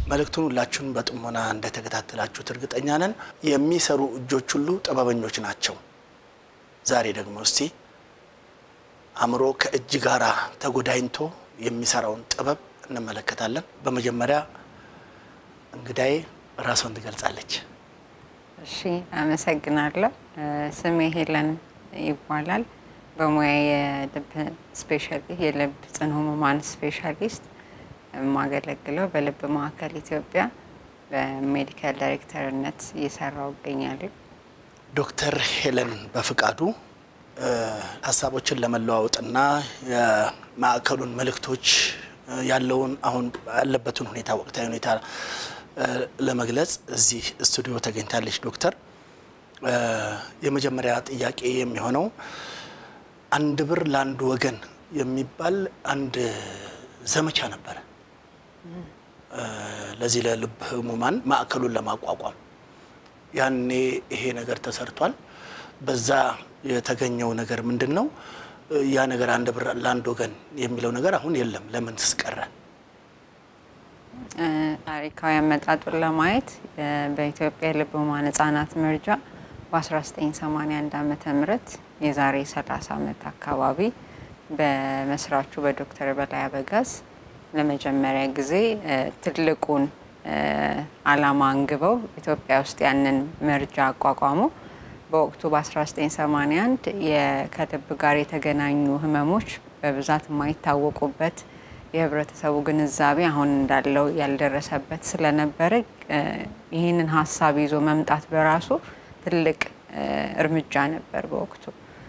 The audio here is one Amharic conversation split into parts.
መልእክቱን ሁላችሁን በጥሞና እንደተከታተላችሁት እርግጠኛ ነን። የሚሰሩ እጆች ሁሉ ጥበበኞች ናቸው። ዛሬ ደግሞ እስቲ አእምሮ ከእጅ ጋራ ተጎዳኝቶ የሚሰራውን ጥበብ እንመለከታለን። በመጀመሪያ እንግዳዬ ራሷን ትገልጻለች። እሺ አመሰግናለሁ። ስሜ ሄለን ይባላል። በሙያ የልብ ስፔሻሊ የልብ ጽኑ ህሙማን ስፔሻሊስት የማገለግለው በልብ ማዕከል ኢትዮጵያ በሜዲካል ዳይሬክተርነት እየሰራው እገኛለሁ። ዶክተር ሄለን በፍቃዱ ሀሳቦችን ለመለዋወጥና የማዕከሉን መልእክቶች ያለውን አሁን ያለበትን ሁኔታ ወቅታዊ ሁኔታ ለመግለጽ እዚህ ስቱዲዮ ተገኝታለች። ዶክተር የመጀመሪያ ጥያቄ የሚሆነው አንድ ብር ለአንድ ወገን የሚባል አንድ ዘመቻ ነበረ ለዚህ ለልብ ህሙማን ማዕከሉን ለማቋቋም ያኔ ይሄ ነገር ተሰርቷል። በዛ የተገኘው ነገር ምንድን ነው? ያ ነገር አንድ ብር ለአንድ ወገን የሚለው ነገር አሁን የለም። ለምን ስቀረ? ታሪካዊ አመጣጡን ለማየት በኢትዮጵያ የልብ ህሙማን ህጻናት መርጃ በ1981 ዓመተ ምህረት የዛሬ 30 ዓመት አካባቢ በመስራቹ በዶክተር በላይ አበጋዝ ለመጀመሪያ ጊዜ ትልቁን ዓላማ አንግበው ኢትዮጵያ ውስጥ ያንን መርጃ አቋቋሙ። በወቅቱ በ1981 ከልብ ጋር የተገናኙ ህመሞች በብዛት የማይታወቁበት የህብረተሰቡ ግንዛቤ አሁን እንዳለው ያልደረሰበት ስለነበረ ይህንን ሀሳብ ይዞ መምጣት በራሱ ትልቅ እርምጃ ነበር። በወቅቱ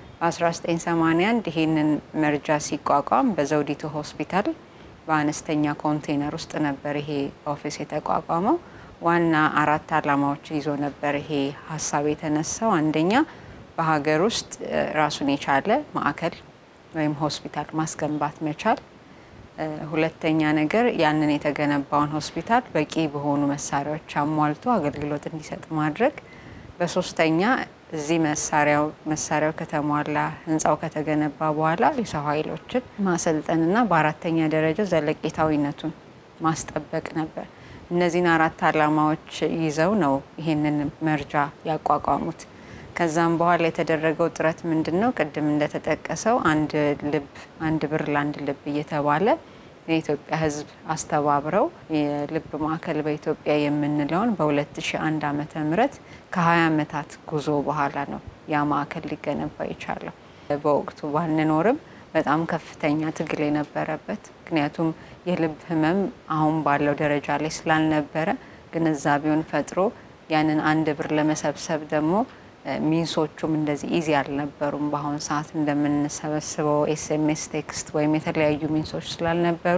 በ1981 ይህንን መርጃ ሲቋቋም በዘውዲቱ ሆስፒታል በአነስተኛ ኮንቴነር ውስጥ ነበር ይሄ ኦፊስ የተቋቋመው። ዋና አራት ዓላማዎች ይዞ ነበር ይሄ ሀሳብ የተነሳው። አንደኛ በሀገር ውስጥ ራሱን የቻለ ማዕከል ወይም ሆስፒታል ማስገንባት መቻል። ሁለተኛ ነገር ያንን የተገነባውን ሆስፒታል በቂ በሆኑ መሳሪያዎች አሟልቶ አገልግሎት እንዲሰጥ ማድረግ። በሶስተኛ እዚህ መሳሪያው መሳሪያው ከተሟላ ህንፃው ከተገነባ በኋላ የሰው ኃይሎችን ማሰልጠንና በአራተኛ ደረጃ ዘለቄታዊነቱን ማስጠበቅ ነበር። እነዚህን አራት ዓላማዎች ይዘው ነው ይሄንን መርጃ ያቋቋሙት። ከዛም በኋላ የተደረገው ጥረት ምንድን ነው? ቅድም እንደተጠቀሰው አንድ ልብ አንድ ብር ለአንድ ልብ እየተባለ የኢትዮጵያ ሕዝብ አስተባብረው የልብ ማዕከል በኢትዮጵያ የምንለውን በ2001 ዓመተ ምህረት ከ20 ዓመታት ጉዞ በኋላ ነው ያ ማዕከል ሊገነባ የቻለው። በወቅቱ ባንኖርም በጣም ከፍተኛ ትግል የነበረበት ምክንያቱም የልብ ህመም አሁን ባለው ደረጃ ላይ ስላልነበረ ግንዛቤውን ፈጥሮ ያንን አንድ ብር ለመሰብሰብ ደግሞ ሚንሶቹም እንደዚህ ኢዚ አልነበሩም። በአሁኑ ሰዓት እንደምንሰበስበው ኤስኤምኤስ ቴክስት ወይም የተለያዩ ሚንሶች ስላልነበሩ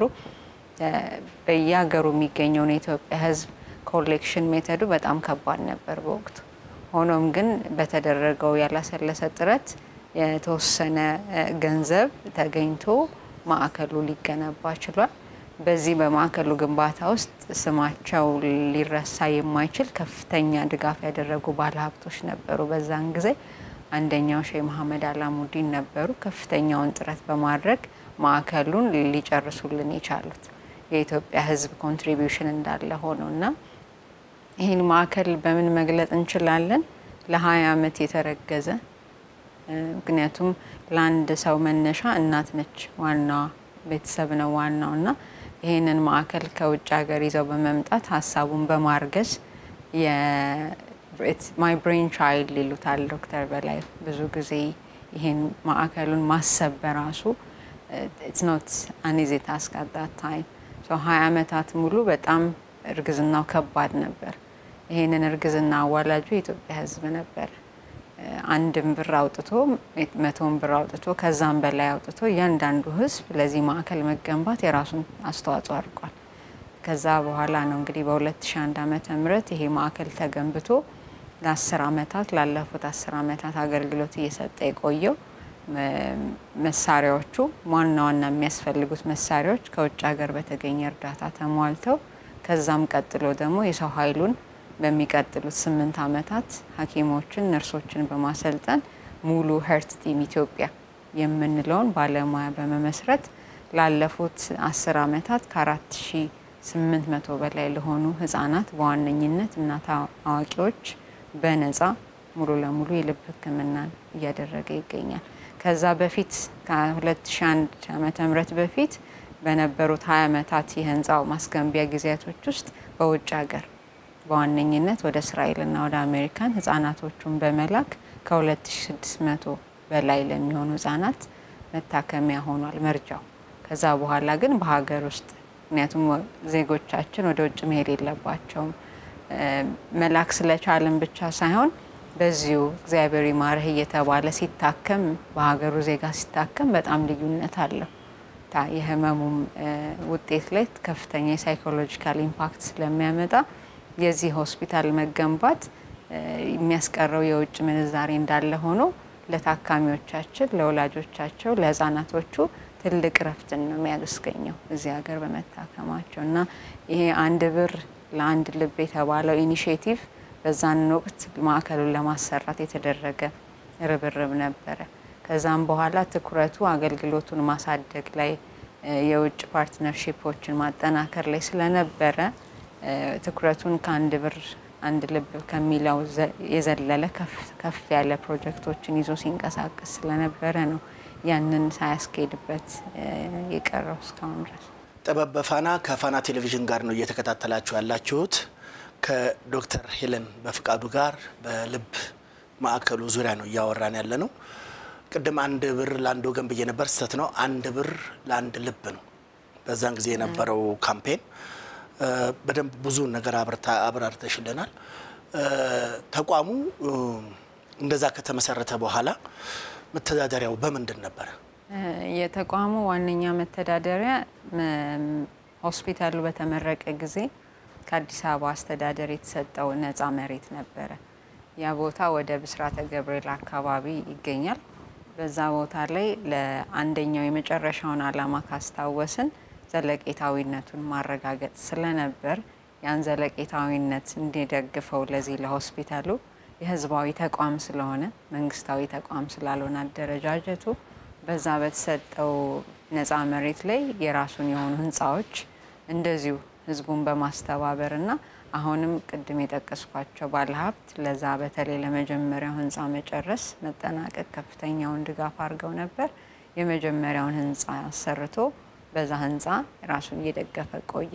በየሀገሩ የሚገኘውን የኢትዮጵያ ህዝብ ኮሌክሽን ሜተዱ በጣም ከባድ ነበር በወቅቱ። ሆኖም ግን በተደረገው ያላሰለሰ ጥረት የተወሰነ ገንዘብ ተገኝቶ ማዕከሉ ሊገነባ ችሏል። በዚህ በማዕከሉ ግንባታ ውስጥ ስማቸው ሊረሳ የማይችል ከፍተኛ ድጋፍ ያደረጉ ባለሀብቶች ነበሩ። በዛን ጊዜ አንደኛው ሼህ መሐመድ አላሙዲን ነበሩ። ከፍተኛውን ጥረት በማድረግ ማዕከሉን ሊጨርሱልን የቻሉት የኢትዮጵያ ህዝብ ኮንትሪቢዩሽን እንዳለ ሆነው እና ይህን ማዕከል በምን መግለጽ እንችላለን? ለሀያ ዓመት የተረገዘ ምክንያቱም ለአንድ ሰው መነሻ እናት ነች፣ ዋናዋ ቤተሰብ ነው ዋናው እና ይህንን ማዕከል ከውጭ ሀገር ይዘው በመምጣት ሀሳቡን በማርገዝ ማይ ብሬን ቻይልድ ይሉታል ዶክተር በላይ ብዙ ጊዜ ይህን ማዕከሉን ማሰብ በራሱ ኢትስ ኖት አን ኢዚ ታስክ አት ዛት ታይም ሀያ ዓመታት ሙሉ በጣም እርግዝናው ከባድ ነበር። ይህንን እርግዝና አዋላጁ የኢትዮጵያ ህዝብ ነበር። አንድም ብር አውጥቶ መቶን ብር አውጥቶ ከዛም በላይ አውጥቶ እያንዳንዱ ህዝብ ለዚህ ማዕከል መገንባት የራሱን አስተዋጽኦ አድርጓል። ከዛ በኋላ ነው እንግዲህ በ2001 ዓመተ ምህረት ይሄ ማዕከል ተገንብቶ ለአስር ዓመታት ላለፉት አስር ዓመታት አገልግሎት እየሰጠ የቆየው መሳሪያዎቹ ዋና ዋና የሚያስፈልጉት መሳሪያዎች ከውጭ ሀገር በተገኘ እርዳታ ተሟልተው ከዛም ቀጥሎ ደግሞ የሰው ኃይሉን በሚቀጥሉት ስምንት ዓመታት ሐኪሞችን ነርሶችን በማሰልጠን ሙሉ ሄርት ቲም ኢትዮጵያ የምንለውን ባለሙያ በመመስረት ላለፉት አስር ዓመታት ከአራት ሺህ ስምንት መቶ በላይ ለሆኑ ህጻናት በዋነኝነት እናት አዋቂዎች በነፃ ሙሉ ለሙሉ የልብ ሕክምናን እያደረገ ይገኛል። ከዛ በፊት ከ2001 ዓመተ ምህረት በፊት በነበሩት 20 ዓመታት የህንፃው ማስገንቢያ ጊዜያቶች ውስጥ በውጭ ሀገር በዋነኝነት ወደ እስራኤልና ወደ አሜሪካን ህጻናቶቹን በመላክ ከ2600 በላይ ለሚሆኑ ህጻናት መታከሚያ ሆኗል መርጃው። ከዛ በኋላ ግን በሀገር ውስጥ ምክንያቱም ዜጎቻችን ወደ ውጭ መሄድ የለባቸውም መላክ ስለቻልን ብቻ ሳይሆን በዚሁ እግዚአብሔር ይማርህ እየተባለ ሲታከም በሀገሩ ዜጋ ሲታከም በጣም ልዩነት አለው። የህመሙም ውጤት ላይ ከፍተኛ የሳይኮሎጂካል ኢምፓክት ስለሚያመጣ የዚህ ሆስፒታል መገንባት የሚያስቀረው የውጭ ምንዛሬ እንዳለ ሆኖ ለታካሚዎቻችን፣ ለወላጆቻቸው፣ ለህፃናቶቹ ትልቅ ረፍትን ነው የሚያስገኘው እዚህ ሀገር በመታከማቸው እና ይሄ አንድ ብር ለአንድ ልብ የተባለው ኢኒሽቲቭ በዛንን ወቅት ማዕከሉን ለማሰራት የተደረገ ርብርብ ነበረ። ከዛም በኋላ ትኩረቱ አገልግሎቱን ማሳደግ ላይ የውጭ ፓርትነርሺፖችን ማጠናከር ላይ ስለነበረ ትኩረቱን ከአንድ ብር አንድ ልብ ከሚለው የዘለለ ከፍ ያለ ፕሮጀክቶችን ይዞ ሲንቀሳቀስ ስለነበረ ነው ያንን ሳያስኬድበት የቀረው እስካሁን ድረስ። ጥበብ በፋና ከፋና ቴሌቪዥን ጋር ነው እየተከታተላችሁ ያላችሁት። ከዶክተር ሄለን በፍቃዱ ጋር በልብ ማዕከሉ ዙሪያ ነው እያወራን ያለ ነው። ቅድም አንድ ብር ለአንድ ወገን ብዬ ነበር፣ ስህተት ነው። አንድ ብር ለአንድ ልብ ነው በዛን ጊዜ የነበረው ካምፔን። በደንብ ብዙ ነገር አብራርተሽልናል። ተቋሙ እንደዛ ከተመሰረተ በኋላ መተዳደሪያው በምንድን ነበረ? የተቋሙ ዋነኛ መተዳደሪያ ሆስፒታሉ በተመረቀ ጊዜ ከአዲስ አበባ አስተዳደር የተሰጠው ነፃ መሬት ነበረ። ያ ቦታ ወደ ብስራተ ገብርኤል አካባቢ ይገኛል። በዛ ቦታ ላይ ለአንደኛው የመጨረሻውን ዓላማ ካስታወስን ዘለቄታዊነቱን ማረጋገጥ ስለነበር ያን ዘለቄታዊነት እንዲደግፈው ለዚህ ለሆስፒታሉ የህዝባዊ ተቋም ስለሆነ መንግስታዊ ተቋም ስላልሆነ አደረጃጀቱ በዛ በተሰጠው ነፃ መሬት ላይ የራሱን የሆኑ ህንፃዎች እንደዚሁ ህዝቡን በማስተባበር እና አሁንም ቅድም የጠቀስኳቸው ባለሀብት ለዛ በተለይ ለመጀመሪያው ህንፃ መጨረስ መጠናቀቅ ከፍተኛውን ድጋፍ አድርገው ነበር። የመጀመሪያውን ህንፃ አሰርቶ በዛ ህንፃ ራሱን እየደገፈ ቆየ።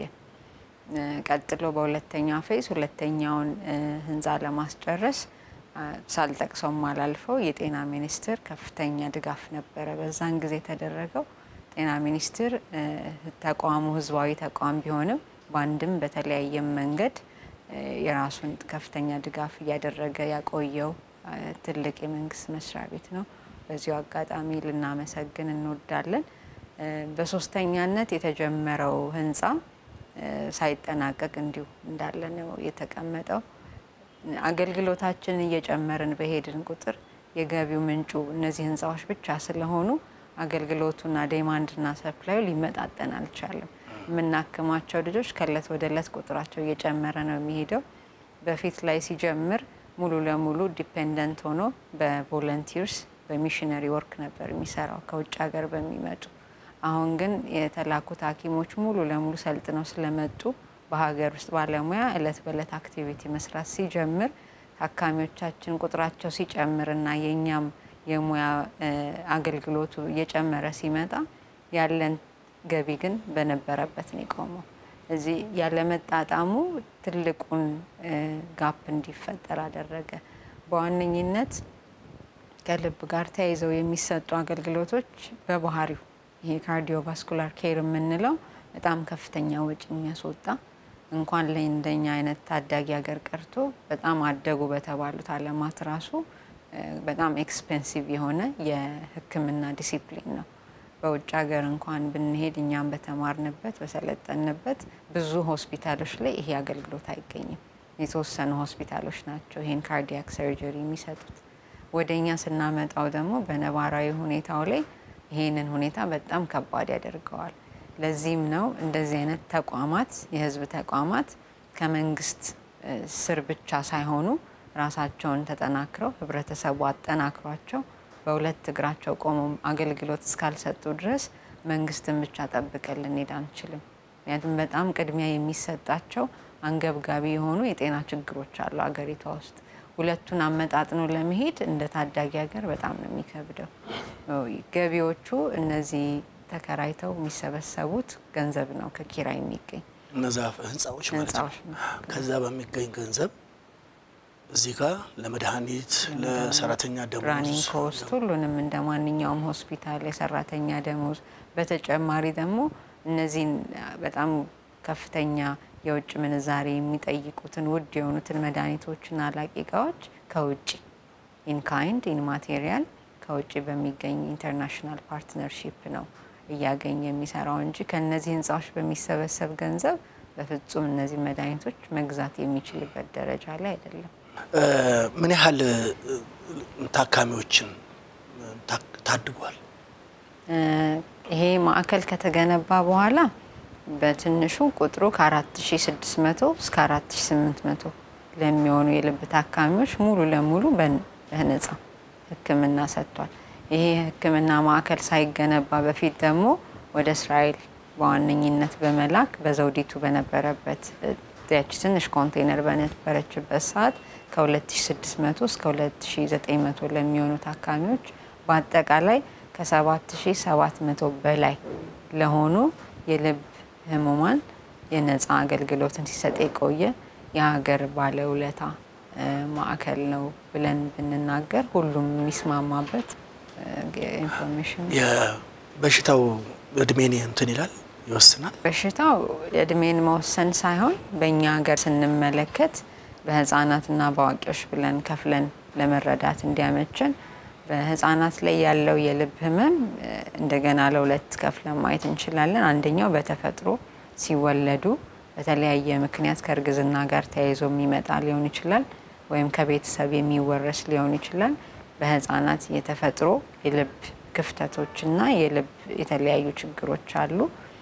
ቀጥሎ በሁለተኛ ፌዝ ሁለተኛውን ህንፃ ለማስጨረስ ሳልጠቅሰው አላልፈው የጤና ሚኒስቴር ከፍተኛ ድጋፍ ነበረ በዛን ጊዜ የተደረገው። ጤና ሚኒስቴር ተቋሙ ህዝባዊ ተቋም ቢሆንም በአንድም በተለያየም መንገድ የራሱን ከፍተኛ ድጋፍ እያደረገ ያቆየው ትልቅ የመንግስት መስሪያ ቤት ነው። በዚሁ አጋጣሚ ልናመሰግን እንወዳለን። በሶስተኛነት የተጀመረው ህንፃ ሳይጠናቀቅ እንዲሁ እንዳለ ነው የተቀመጠው። አገልግሎታችንን እየጨመርን በሄድን ቁጥር የገቢው ምንጩ እነዚህ ህንፃዎች ብቻ ስለሆኑ አገልግሎቱና ዴማንድና ሰፕላዩ ሊመጣጠን አልቻለም። የምናክማቸው ልጆች ከእለት ወደ እለት ቁጥራቸው እየጨመረ ነው የሚሄደው። በፊት ላይ ሲጀምር ሙሉ ለሙሉ ዲፔንደንት ሆኖ በቮለንቲርስ በሚሽነሪ ወርክ ነበር የሚሰራው ከውጭ ሀገር በሚመጡ አሁን ግን የተላኩት ሐኪሞች ሙሉ ለሙሉ ሰልጥነው ስለመጡ በሀገር ውስጥ ባለሙያ እለት በእለት አክቲቪቲ መስራት ሲጀምር ታካሚዎቻችን ቁጥራቸው ሲጨምር እና የእኛም የሙያ አገልግሎቱ እየጨመረ ሲመጣ ያለን ገቢ ግን በነበረበት ነው የቆመው። እዚህ ያለመጣጣሙ ትልቁን ጋፕ እንዲፈጠር አደረገ። በዋነኝነት ከልብ ጋር ተያይዘው የሚሰጡ አገልግሎቶች በባህሪው ይሄ ካርዲዮቫስኩላር ኬር የምንለው በጣም ከፍተኛ ወጪ የሚያስወጣ እንኳን ለእንደኛ አይነት ታዳጊ ሀገር ቀርቶ በጣም አደጉ በተባሉት ዓለማት ራሱ በጣም ኤክስፔንሲቭ የሆነ የሕክምና ዲሲፕሊን ነው። በውጭ ሀገር እንኳን ብንሄድ እኛም በተማርንበት በሰለጠንበት ብዙ ሆስፒታሎች ላይ ይሄ አገልግሎት አይገኝም። የተወሰኑ ሆስፒታሎች ናቸው ይሄን ካርዲያክ ሰርጀሪ የሚሰጡት። ወደ እኛ ስናመጣው ደግሞ በነባራዊ ሁኔታው ላይ ይሄንን ሁኔታ በጣም ከባድ ያደርገዋል። ለዚህም ነው እንደዚህ አይነት ተቋማት የህዝብ ተቋማት ከመንግስት ስር ብቻ ሳይሆኑ ራሳቸውን ተጠናክረው ህብረተሰቡ አጠናክሯቸው በሁለት እግራቸው ቆመው አገልግሎት እስካልሰጡ ድረስ መንግስትን ብቻ ጠብቀን ልንሄድ አንችልም። ምክንያቱም በጣም ቅድሚያ የሚሰጣቸው አንገብጋቢ የሆኑ የጤና ችግሮች አሉ አገሪቷ ውስጥ። ሁለቱን አመጣጥኖ ለመሄድ እንደ ታዳጊ ሀገር በጣም ነው የሚከብደው። ገቢዎቹ እነዚህ ተከራይተው የሚሰበሰቡት ገንዘብ ነው ከኪራይ የሚገኝ እነዛ ህንፃዎች ማለት ነው። ህንፃዎች ነው። ከዛ በሚገኝ ገንዘብ እዚህ ጋር ለመድኃኒት፣ ለሰራተኛ ራኒንግ ደሞዝ ኮስት ሁሉንም እንደ ማንኛውም ሆስፒታል የሰራተኛ ደሞዝ፣ በተጨማሪ ደግሞ እነዚህን በጣም ከፍተኛ የውጭ ምንዛሬ የሚጠይቁትን ውድ የሆኑትን መድኃኒቶችና አላቂ እቃዎች ከውጭ ኢንካይንድ ኢን ማቴሪያል ከውጭ በሚገኝ ኢንተርናሽናል ፓርትነርሺፕ ነው እያገኘ የሚሰራው እንጂ ከእነዚህ ህንፃዎች በሚሰበሰብ ገንዘብ በፍጹም እነዚህ መድኃኒቶች መግዛት የሚችልበት ደረጃ ላይ አይደለም። እ፣ ምን ያህል እ፣ ታካሚዎችን እ፣ ታ- ታድጓል? እ፣ ይሄ ማዕከል ከተገነባ በኋላ በትንሹ ቁጥሩ ከ4600 እስከ 4800 ለሚሆኑ የልብ ታካሚዎች ሙሉ ለሙሉ በን- በነጻ ሕክምና ሰጥቷል። ይሄ ሕክምና ማዕከል ሳይገነባ በፊት ደግሞ ወደ እስራኤል በዋነኝነት በመላክ በዘውዲቱ በነበረበት እ፣ ያቺ ትንሽ ኮንቴነር በነበረችበት ሰዓት ከ2600 እስከ 2900 ለሚሆኑ ታካሚዎች በአጠቃላይ ከ7700 በላይ ለሆኑ የልብ ህሙማን የነፃ አገልግሎትን ሲሰጥ የቆየ የሀገር ባለውለታ እ፣ ማዕከል ነው ብለን ብንናገር ሁሉም የሚስማማበት እ፣ ኢንፎርሜሽን ነው። የበሽታው እድሜን እንትን ይላል ይወስናል። በሽታው የእድሜን መወሰን ሳይሆን በእኛ ሀገር ስንመለከት በህፃናትና በአዋቂዎች ብለን ከፍለን ለመረዳት እንዲያመችን በህፃናት ላይ ያለው የልብ ህመም እ፣ እንደገና ለሁለት ከፍለን ማየት እንችላለን። አንደኛው በተፈጥሮ ሲወለዱ በተለያየ ምክንያት ከእርግዝና ጋር ተያይዞ የሚመጣ ሊሆን ይችላል፣ ወይም ከቤተሰብ የሚወረስ ሊሆን ይችላል። በህፃናት የተፈጥሮ የልብ ክፍተቶችና የልብ የተለያዩ ችግሮች አሉ።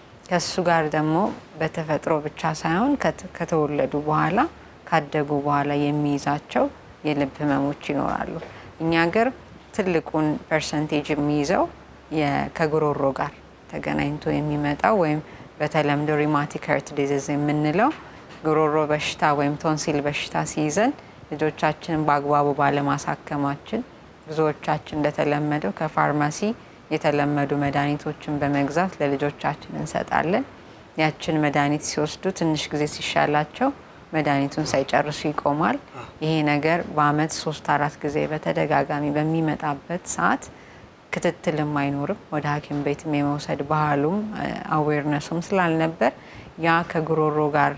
ከሱ ጋር ደግሞ በተፈጥሮ ብቻ ሳይሆን ከት- ከተወለዱ በኋላ ካደጉ በኋላ የሚይዛቸው የልብ ህመሞች ይኖራሉ። እኛ ሀገር ትልቁን ፐርሰንቴጅ የሚይዘው የ- ከጉሮሮ ጋር ተገናኝቶ የሚመጣው ወይም በተለምዶ ሪማቲክ ሄርት ዲዚዝ የምንለው ጉሮሮ በሽታ ወይም ቶንሲል በሽታ ሲይዘን ልጆቻችንን በአግባቡ ባለማሳከማችን ብዙዎቻችን እንደተለመደው ከፋርማሲ የተለመዱ መድኃኒቶችን በመግዛት ለልጆቻችን እንሰጣለን። ያችን መድኃኒት ሲወስዱ ትንሽ ጊዜ ሲሻላቸው መድኃኒቱን ሳይጨርሱ ይቆማል። ይሄ ነገር በአመት ሶስት አራት ጊዜ በተደጋጋሚ በሚመጣበት ሰዓት ክትትልም አይኖርም። ወደ ሐኪም ቤትም የመውሰድ ባህሉም አዌርነሱም ስላልነበር ያ ከጉሮሮ ጋር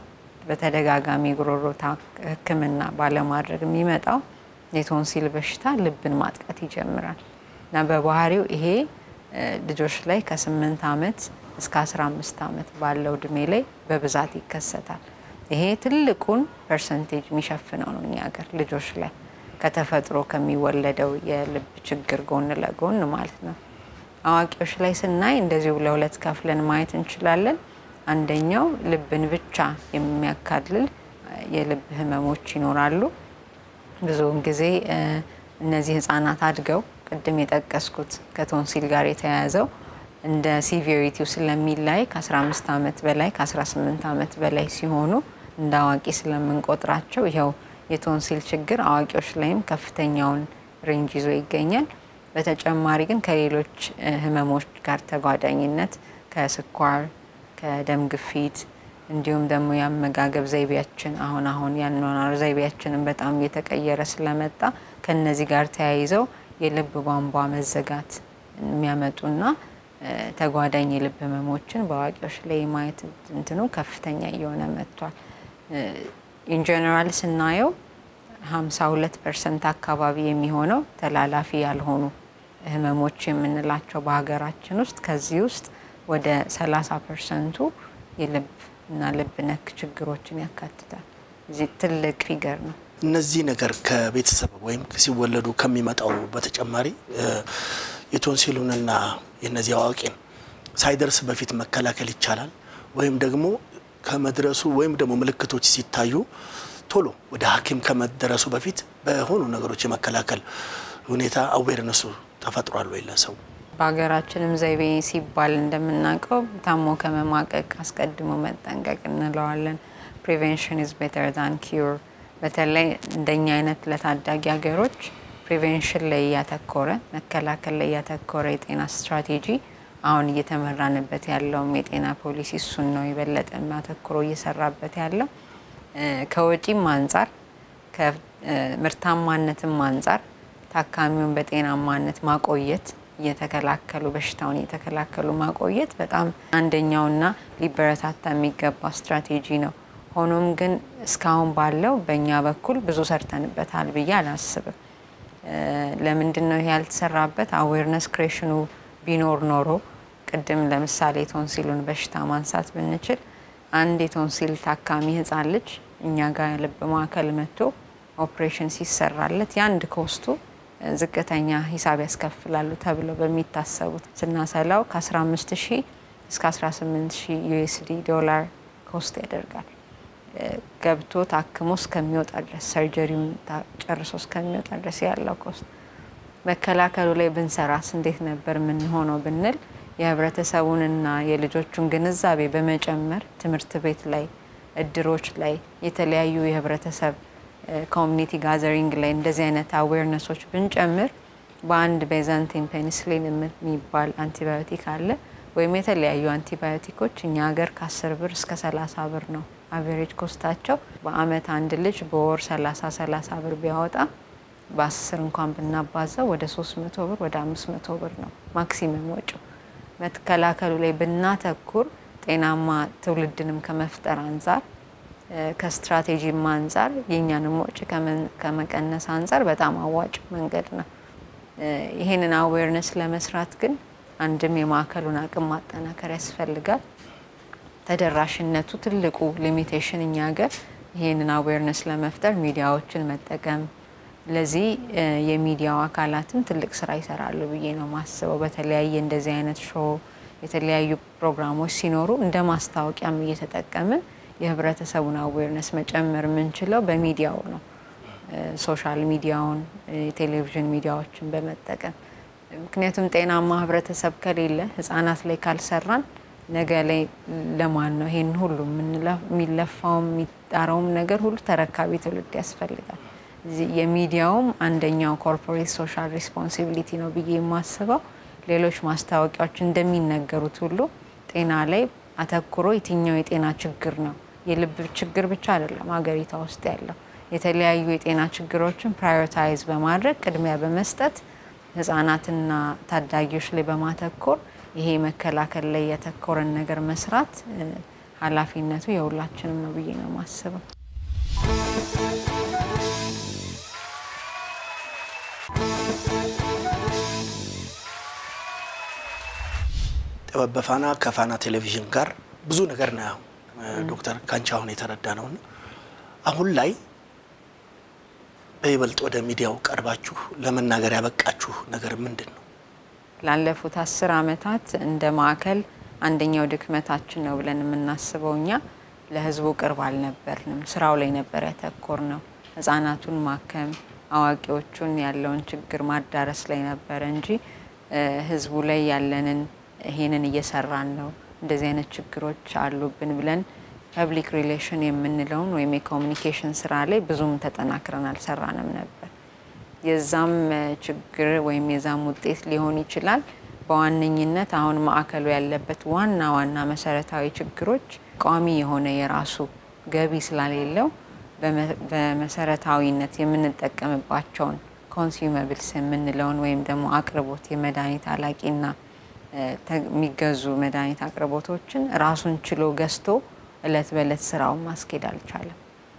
በተደጋጋሚ ጉሮሮ ታ- ሕክምና ባለማድረግ የሚመጣው የቶንሲል በሽታ ልብን ማጥቃት ይጀምራል እና በባህሪው ይሄ እ፣ ልጆች ላይ ከስምንት ዓመት እስከ 15 ዓመት ባለው እድሜ ላይ በብዛት ይከሰታል። ይሄ ትልቁን ፐርሰንቴጅ የሚሸፍነው ነው እኛ ሀገር ልጆች ላይ ከተፈጥሮ ከሚወለደው የልብ ችግር ጎን ለጎን ማለት ነው። አዋቂዎች ላይ ስናይ እንደዚሁ ለሁለት ከፍለን ማየት እንችላለን። አንደኛው ልብን ብቻ የሚያካልል እ፣ የልብ ህመሞች ይኖራሉ። ብዙውን ጊዜ እ፣ እነዚህ ህጻናት አድገው ቅድም የጠቀስኩት ከቶንሲል ጋር የተያያዘው እንደ ሲቪሪቲው ስለሚላይ ከ15 ዓመት በላይ ከ18 ዓመት በላይ ሲሆኑ እንደ አዋቂ ስለምንቆጥራቸው ይኸው የቶንሲል ችግር አዋቂዎች ላይም ከፍተኛውን ሬንጅ ይዞ ይገኛል። በተጨማሪ ግን ከሌሎች እ፣ ህመሞች ጋር ተጓዳኝነት ከስኳር፣ ከደም ግፊት እንዲሁም ደግሞ የአመጋገብ ዘይቤያችን አሁን አሁን ያኗኗር ዘይቤያችንን በጣም እየተቀየረ ስለመጣ ከነዚህ ጋር ተያይዘው የልብ ቧንቧ መዘጋት የሚያመጡና እ፣ ተጓዳኝ የልብ ህመሞችን በአዋቂዎች ላይ ማየት እንትኑ ከፍተኛ እየሆነ መጥቷል። ኢንጀነራል ስናየው 52 ፐርሰንት አካባቢ የሚሆነው ተላላፊ ያልሆኑ ህመሞች የምንላቸው በሀገራችን ውስጥ ከዚህ ውስጥ ወደ 30 ፐርሰንቱ የልብ እና ልብ ነክ ችግሮችን ያካትታል። እዚህ ትልቅ ፊገር ነው። እነዚህ ነገር ከቤተሰብ ወይም ሲወለዱ ከሚመጣው በተጨማሪ እ፣ የቶንሲሉንና የነዚህ አዋቂን ሳይደርስ በፊት መከላከል ይቻላል ወይም ደግሞ ከመድረሱ ወይም ደግሞ ምልክቶች ሲታዩ ቶሎ ወደ ሐኪም ከመደረሱ በፊት በሆኑ ነገሮች የመከላከል ሁኔታ አዌርነሱ ተፈጥሯል ወይ ለሰው? በሀገራችንም ዘይቤ ሲባል እንደምናውቀው ታሞ ከመማቀቅ አስቀድሞ መጠንቀቅ እንለዋለን። ፕሪቬንሽን ኢዝ ቤተር ዛን ኪዩር። በተለይ እንደኛ አይነት ለታዳጊ ሀገሮች ፕሪቬንሽን ላይ እያተኮረ መከላከል ላይ እያተኮረ የጤና ስትራቴጂ አሁን እየተመራንበት ያለውም የጤና ፖሊሲ እሱን ነው የበለጠ አተኩሮ እየሰራበት ያለው። ከወጪም አንጻር ከምርታማነትም አንጻር ታካሚውን በጤናማነት ማቆየት እየተከላከሉ በሽታውን እየተከላከሉ ማቆየት በጣም አንደኛውና ሊበረታታ የሚገባ ስትራቴጂ ነው። ሆኖም ግን እስካሁን ባለው በእኛ በኩል ብዙ ሰርተንበታል ብዬ አላስብም። ለምንድን ነው ይሄ ያልተሰራበት? አዌርነስ ክሬሽኑ ቢኖር ኖሮ ቅድም ለምሳሌ ቶንሲሉን በሽታ ማንሳት ብንችል አንድ የቶንሲል ታካሚ ህጻን ልጅ እኛ ጋር ልብ ማዕከል መጥቶ ኦፕሬሽን ሲሰራለት የአንድ ኮስቱ ዝቅተኛ ሂሳብ ያስከፍላሉ ተብለው በሚታሰቡት ስናሰላው ከ15 ሺህ እስከ 18 ሺህ ዩኤስዲ ዶላር ኮስት ያደርጋል። ገብቶ ታክሞ እስከሚወጣ ድረስ ሰርጀሪውን ጨርሶ እስከሚወጣ ድረስ ያለው ኮስት መከላከሉ ላይ ብንሰራስ እንዴት ነበር የምንሆነው ብንል የህብረተሰቡንና የልጆቹን ግንዛቤ በመጨመር ትምህርት ቤት ላይ፣ እድሮች ላይ የተለያዩ የህብረተሰብ ኮሚኒቲ ጋዘሪንግ ላይ እንደዚህ አይነት አዌርነሶች ብንጨምር በአንድ ቤዛንቲን ፔኒስሊን የሚባል አንቲባዮቲክ አለ ወይም የተለያዩ አንቲባዮቲኮች እኛ ሀገር ከአስር ብር እስከ ሰላሳ ብር ነው አቬሬጅ ኮስታቸው። በአመት አንድ ልጅ በወር ሰላሳ ሰላሳ ብር ቢያወጣ በአስር እንኳን ብናባዛው ወደ ሶስት መቶ ብር ወደ አምስት መቶ ብር ነው ማክሲመም ወጪው። መከላከሉ ላይ ብናተኩር ጤናማ ትውልድንም ከመፍጠር አንጻር ከስትራቴጂም አንጻር የእኛንም ወጪ ከመቀነስ አንጻር በጣም አዋጭ መንገድ ነው። ይህንን አዌርነስ ለመስራት ግን አንድም የማዕከሉን አቅም ማጠናከር ያስፈልጋል። ተደራሽነቱ ትልቁ ሊሚቴሽን እኛ ሀገር ይህንን አዌርነስ ለመፍጠር ሚዲያዎችን መጠቀም ለዚህ የሚዲያው አካላትም ትልቅ ስራ ይሰራሉ ብዬ ነው ማስበው። በተለያየ እንደዚህ አይነት ሾው የተለያዩ ፕሮግራሞች ሲኖሩ እንደ ማስታወቂያም እየተጠቀምን የህብረተሰቡን አዌርነስ መጨመር የምንችለው በሚዲያው ነው። ሶሻል ሚዲያውን፣ የቴሌቪዥን ሚዲያዎችን በመጠቀም ምክንያቱም ጤናማ ህብረተሰብ ከሌለ ህጻናት ላይ ካልሰራን ነገ ላይ ለማን ነው ይሄን ሁሉ የሚለፋውም የሚጣረውም ነገር ሁሉ ተረካቢ ትውልድ ያስፈልጋል። የሚዲያውም አንደኛው ኮርፖሬት ሶሻል ሪስፖንሲቢሊቲ ነው ብዬ የማስበው ሌሎች ማስታወቂያዎች እንደሚነገሩት ሁሉ ጤና ላይ አተኩሮ የትኛው የጤና ችግር ነው የልብ ችግር ብቻ አይደለም ሀገሪቷ ውስጥ ያለው የተለያዩ የጤና ችግሮችን ፕራዮሪታይዝ በማድረግ ቅድሚያ በመስጠት ህጻናትና ታዳጊዎች ላይ በማተኮር ይሄ መከላከል ላይ ያተኮረን ነገር መስራት ኃላፊነቱ የሁላችንም ነው ብዬ ነው የማስበው። ጥበብ በፋና ከፋና ቴሌቪዥን ጋር ብዙ ነገር ነው ዶክተር ካንቺ አሁን የተረዳ ነውና አሁን ላይ በይበልጥ ወደ ሚዲያው ቀርባችሁ ለመናገር ያበቃችሁ ነገር ምንድን ነው? ላለፉት አስር አመታት እንደ ማዕከል አንደኛው ድክመታችን ነው ብለን የምናስበው እኛ ለህዝቡ ቅርብ አልነበርንም። ስራው ላይ ነበር ያተኮር ነው። ህጻናቱን ማከም፣ አዋቂዎቹን ያለውን ችግር ማዳረስ ላይ ነበረ እንጂ ህዝቡ ላይ ያለንን ይሄንን እየሰራን ነው እንደዚህ አይነት ችግሮች አሉብን ብለን ፐብሊክ ሪሌሽን የምንለውን ወይም የኮሚኒኬሽን ስራ ላይ ብዙም ተጠናክረን አልሰራንም ነበር። የዛም ችግር ወይም የዛም ውጤት ሊሆን ይችላል። በዋነኝነት አሁን ማዕከሉ ያለበት ዋና ዋና መሰረታዊ ችግሮች ቋሚ የሆነ የራሱ ገቢ ስላሌለው በመሰረታዊነት የምንጠቀምባቸውን ኮንሱመብልስ የምንለውን ወይም ደግሞ አቅርቦት የመድኃኒት አላቂና የሚገዙ መድኃኒት አቅርቦቶችን ራሱን ችሎ ገዝቶ እለት በእለት ስራውን ማስኬድ አልቻለም።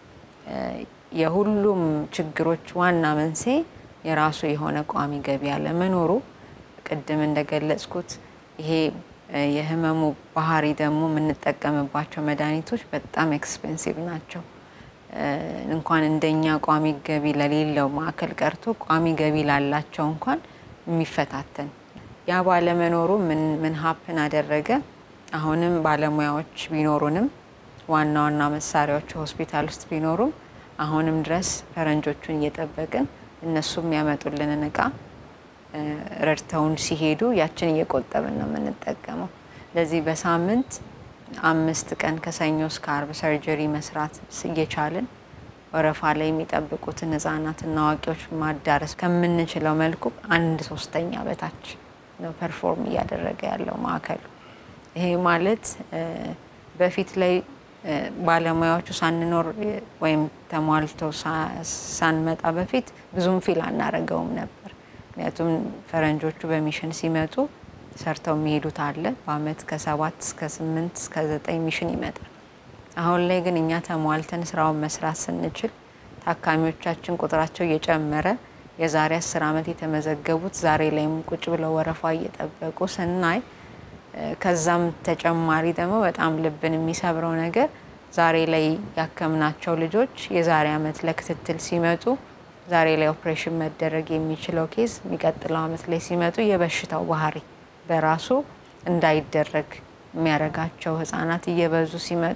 የሁሉም ችግሮች ዋና መንስኤ የራሱ የሆነ ቋሚ ገቢ አለመኖሩ፣ ቅድም እንደገለጽኩት ይሄ የህመሙ ባህሪ ደግሞ የምንጠቀምባቸው መድኃኒቶች በጣም ኤክስፔንሲቭ ናቸው። እንኳን እንደኛ ቋሚ ገቢ ለሌለው ማዕከል ቀርቶ ቋሚ ገቢ ላላቸው እንኳን የሚፈታተን ያ ባለመኖሩ ምን ሀፕን አደረገ? አሁንም ባለሙያዎች ቢኖሩንም ዋና ዋና መሳሪያዎች ሆስፒታል ውስጥ ቢኖሩም አሁንም ድረስ ፈረንጆቹን እየጠበቅን እነሱ የሚያመጡልንን እቃ ረድተውን ሲሄዱ ያችን እየቆጠብን ነው የምንጠቀመው። ለዚህ በሳምንት አምስት ቀን ከሰኞ እስከ አርብ ሰርጀሪ መስራት እየቻልን ወረፋ ላይ የሚጠብቁትን ህጻናትና አዋቂዎች ማዳረስ ከምንችለው መልኩ አንድ ሶስተኛ በታች ነው ፐርፎርም እያደረገ ያለው ማዕከሉ። ይሄ ማለት በፊት ላይ ባለሙያዎቹ ሳንኖር ወይም ተሟልተው ሳንመጣ በፊት ብዙም ፊል አናረገውም ነበር። ምክንያቱም ፈረንጆቹ በሚሽን ሲመጡ ሰርተው የሚሄዱት አለ። በአመት ከሰባት እስከ ስምንት እስከ ዘጠኝ ሚሽን ይመጣል። አሁን ላይ ግን እኛ ተሟልተን ስራውን መስራት ስንችል ታካሚዎቻችን ቁጥራቸው እየጨመረ የዛሬ አስር አመት የተመዘገቡት ዛሬ ላይም ቁጭ ብለው ወረፋ እየጠበቁ ስናይ ከዛም ተጨማሪ ደግሞ በጣም ልብን የሚሰብረው ነገር ዛሬ ላይ ያከምናቸው ልጆች የዛሬ አመት ለክትትል ሲመጡ ዛሬ ላይ ኦፕሬሽን መደረግ የሚችለው ኬዝ የሚቀጥለው አመት ላይ ሲመጡ የበሽታው ባህሪ በራሱ እንዳይደረግ የሚያደርጋቸው ህጻናት እየበዙ ሲመጡ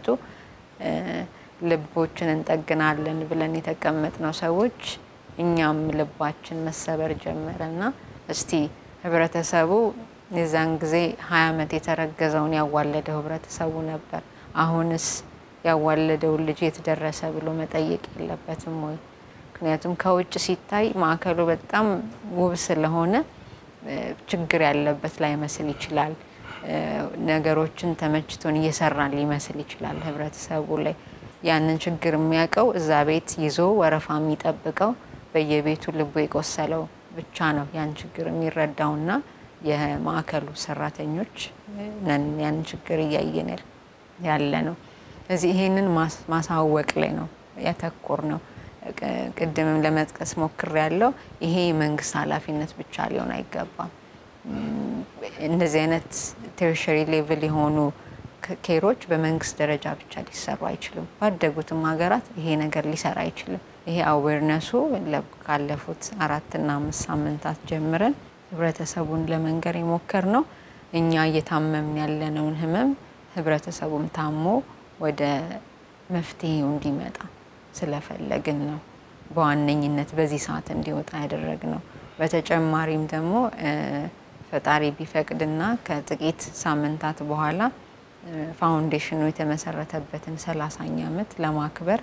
ልቦችን እንጠግናለን ብለን የተቀመጥነው ሰዎች እኛም ልባችን መሰበር ጀመረ እና እስቲ ህብረተሰቡ የዛን ጊዜ ሀያ አመት የተረገዘውን ያዋለደው ህብረተሰቡ ነበር። አሁንስ ያዋለደውን ልጅ የት ደረሰ ብሎ መጠየቅ የለበትም ወይ? ምክንያቱም ከውጭ ሲታይ ማዕከሉ በጣም ውብ ስለሆነ ችግር ያለበት ላይመስል ይችላል። ነገሮችን ተመችቶን እየሰራን ሊመስል ይችላል ህብረተሰቡ ላይ ያንን ችግር የሚያውቀው እዛ ቤት ይዞ ወረፋ የሚጠብቀው በየቤቱ ልቡ የቆሰለው ብቻ ነው ያን ችግር የሚረዳውና የማዕከሉ ሰራተኞች ነን ያን ችግር እያየን ያለ ነው። እዚህ ይሄንን ማሳወቅ ላይ ነው ያተኮር ነው። ቅድምም ለመጥቀስ ሞክር ያለው ይሄ የመንግስት ኃላፊነት ብቻ ሊሆን አይገባም። እንደዚህ አይነት ቴሪሸሪ ሌቭል የሆኑ ኬሮች በመንግስት ደረጃ ብቻ ሊሰሩ አይችልም። ባደጉትም ሀገራት ይሄ ነገር ሊሰራ አይችልም። ይሄ አዌርነሱ ካለፉት አራትና አምስት ሳምንታት ጀምረን ህብረተሰቡን ለመንገር የሞከር ነው። እኛ እየታመምን ያለነውን ህመም ህብረተሰቡም ታሞ ወደ መፍትሄው እንዲመጣ ስለፈለግን ነው በዋነኝነት በዚህ ሰዓት እንዲወጣ ያደረግ ነው። በተጨማሪም ደግሞ ፈጣሪ ቢፈቅድና ከጥቂት ሳምንታት በኋላ ፋውንዴሽኑ የተመሰረተበትን ሰላሳኛ ዓመት ለማክበር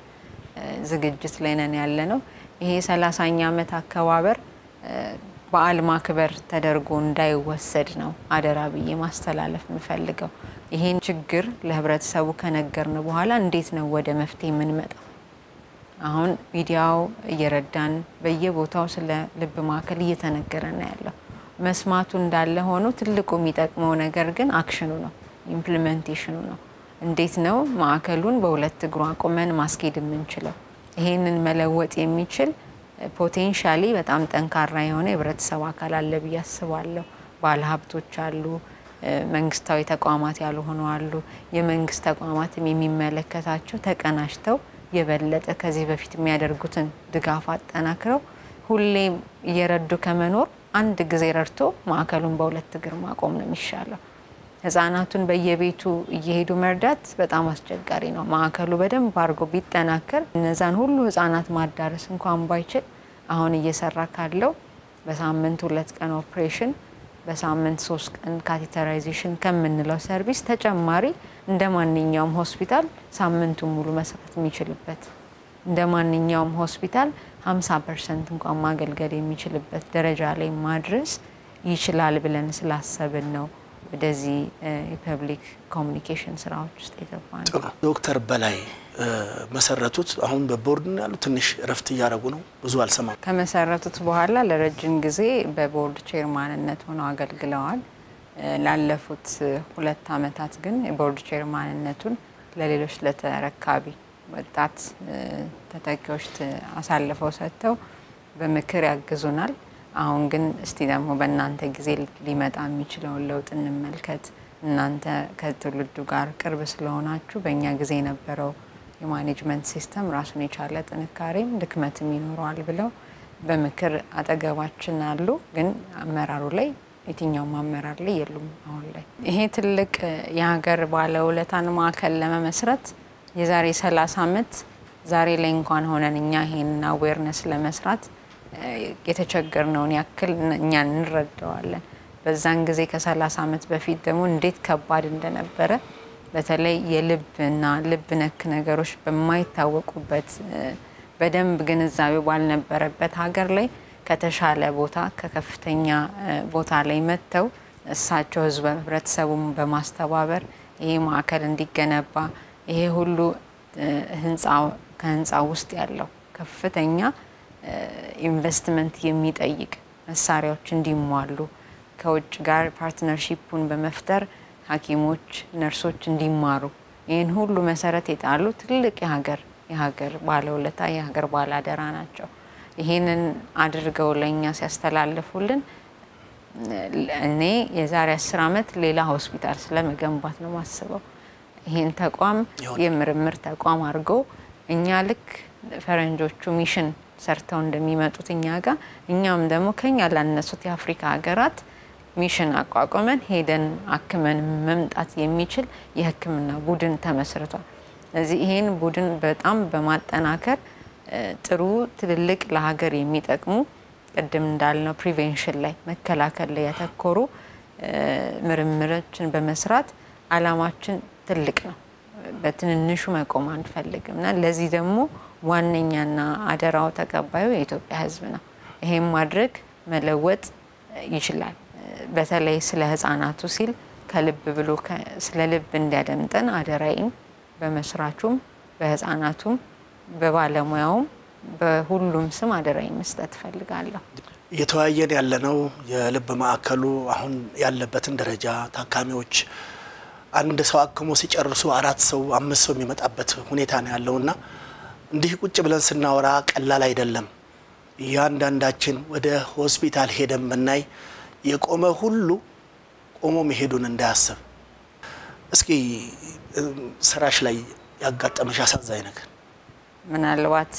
ዝግጅት ላይ ነን ያለ ነው። ይሄ ሰላሳኛ ዓመት አከባበር በዓል ማክበር ተደርጎ እንዳይወሰድ ነው አደራ ብዬ ማስተላለፍ የምፈልገው። ይሄን ችግር ለህብረተሰቡ ከነገርን በኋላ እንዴት ነው ወደ መፍትሄ የምንመጣው? አሁን ሚዲያው እየረዳን በየቦታው ስለ ልብ ማዕከል እየተነገረ ነው ያለው። መስማቱ እንዳለ ሆኖ ትልቁ የሚጠቅመው ነገር ግን አክሽኑ ነው፣ ኢምፕሊሜንቴሽኑ ነው። እንዴት ነው ማዕከሉን በሁለት እግሩ አቁመን ማስኬድ የምንችለው? ይሄንን መለወጥ የሚችል ፖቴንሻሊ በጣም ጠንካራ የሆነ የህብረተሰብ አካል አለ ብዬ አስባለሁ። ባለሀብቶች አሉ፣ መንግስታዊ ተቋማት ያልሆኑ አሉ። የመንግስት ተቋማትም የሚመለከታቸው ተቀናጅተው የበለጠ ከዚህ በፊት የሚያደርጉትን ድጋፍ አጠናክረው ሁሌም እየረዱ ከመኖር አንድ ጊዜ ረድቶ ማዕከሉን በሁለት እግር ማቆም ነው የሚሻለው። ህጻናቱን በየቤቱ እየሄዱ መርዳት በጣም አስቸጋሪ ነው። ማዕከሉ በደንብ አድርጎ ቢጠናከር እነዛን ሁሉ ህጻናት ማዳረስ እንኳን ባይችል አሁን እየሰራ ካለው በሳምንት ሁለት ቀን ኦፕሬሽን፣ በሳምንት ሶስት ቀን ካቴተራይዜሽን ከምንለው ሰርቪስ ተጨማሪ እንደ ማንኛውም ሆስፒታል ሳምንቱን ሙሉ መስራት የሚችልበት እንደ ማንኛውም ሆስፒታል 50 ፐርሰንት እንኳን ማገልገል የሚችልበት ደረጃ ላይ ማድረስ ይችላል ብለን ስላሰብን ነው ወደዚህ የፐብሊክ ኮሚኒኬሽን ስራዎች ውስጥ የገባ ነው። ዶክተር በላይ መሰረቱት። አሁን በቦርድ ነው ያሉ። ትንሽ እረፍት እያደረጉ ነው። ብዙ አልሰማም። ከመሰረቱት በኋላ ለረጅም ጊዜ በቦርድ ቼርማንነት ሆነው አገልግለዋል። ላለፉት ሁለት አመታት ግን የቦርድ ቼርማንነቱን ለሌሎች ለተረካቢ ወጣት ተተኪዎች አሳልፈው ሰጥተው በምክር ያግዙናል። አሁን ግን እስቲ ደግሞ በእናንተ ጊዜ ሊመጣ የሚችለውን ለውጥ እንመልከት። እናንተ ከትውልዱ ጋር ቅርብ ስለሆናችሁ በእኛ ጊዜ የነበረው የማኔጅመንት ሲስተም ራሱን የቻለ ጥንካሬም ድክመትም ይኖረዋል ብለው በምክር አጠገባችን አሉ። ግን አመራሩ ላይ የትኛውም አመራር ላይ የሉም አሁን ላይ። ይሄ ትልቅ የሀገር ባለውለታን ማዕከል ለመመስረት የዛሬ 30 ዓመት ዛሬ ላይ እንኳን ሆነን እኛ ይሄንን አዌርነስ ለመስራት የተቸገርነውን ያክል እኛ እንረዳዋለን። በዛን ጊዜ ከ30 ዓመት በፊት ደግሞ እንዴት ከባድ እንደነበረ በተለይ የልብና ልብ ነክ ነገሮች በማይታወቁበት በደንብ ግንዛቤ ባልነበረበት ሀገር ላይ ከተሻለ ቦታ ከከፍተኛ ቦታ ላይ መጥተው እሳቸው ህዝበ ህብረተሰቡን በማስተባበር ይሄ ማዕከል እንዲገነባ ይሄ ሁሉ ህንፃ ከህንፃ ውስጥ ያለው ከፍተኛ ኢንቨስትመንት የሚጠይቅ መሳሪያዎች እንዲሟሉ ከውጭ ጋር ፓርትነርሺፑን በመፍጠር ሐኪሞች፣ ነርሶች እንዲማሩ ይህን ሁሉ መሰረት የጣሉ ትልቅ የሀገር የሀገር ባለውለታ የሀገር ባላደራ ናቸው። ይህንን አድርገው ለእኛ ሲያስተላልፉልን እኔ የዛሬ አስር ዓመት ሌላ ሆስፒታል ስለመገንባት ነው ማስበው። ይህን ተቋም የምርምር ተቋም አድርገው እኛ ልክ ፈረንጆቹ ሚሽን ሰርተው እንደሚመጡት እኛ ጋር እኛም ደግሞ ከኛ ላነሱት የአፍሪካ ሀገራት ሚሽን አቋቁመን ሄደን አክመን መምጣት የሚችል የሕክምና ቡድን ተመስርቷል። ስለዚህ ይህን ቡድን በጣም በማጠናከር ጥሩ ትልልቅ ለሀገር የሚጠቅሙ ቅድም እንዳልነው ፕሪቬንሽን ላይ መከላከል ላይ ያተኮሩ ምርምሮችን በመስራት አላማችን ትልቅ ነው። በትንንሹ መቆም አንፈልግም እና ለዚህ ደግሞ ዋነኛና አደራው ተቀባዩ የኢትዮጵያ ሕዝብ ነው። ይሄም ማድረግ መለወጥ ይችላል። በተለይ ስለ ህጻናቱ ሲል ከልብ ብሎ ስለ ልብ እንዲያደምጠን አደራይን በመስራቹም በህጻናቱም በባለሙያውም በሁሉም ስም አደራይ መስጠት እፈልጋለሁ። እየተወያየን ያለነው የልብ ማዕከሉ አሁን ያለበትን ደረጃ ታካሚዎች አንድ ሰው አክሞ ሲጨርሱ አራት ሰው አምስት ሰው የሚመጣበት ሁኔታ ነው ያለውና እንዲህ ቁጭ ብለን ስናወራ ቀላል አይደለም። እያንዳንዳችን ወደ ሆስፒታል ሄደን ብናይ የቆመ ሁሉ ቆሞ መሄዱን እንዳያስብ። እስኪ ስራሽ ላይ ያጋጠመሽ አሳዛኝ ነገር ምናልባት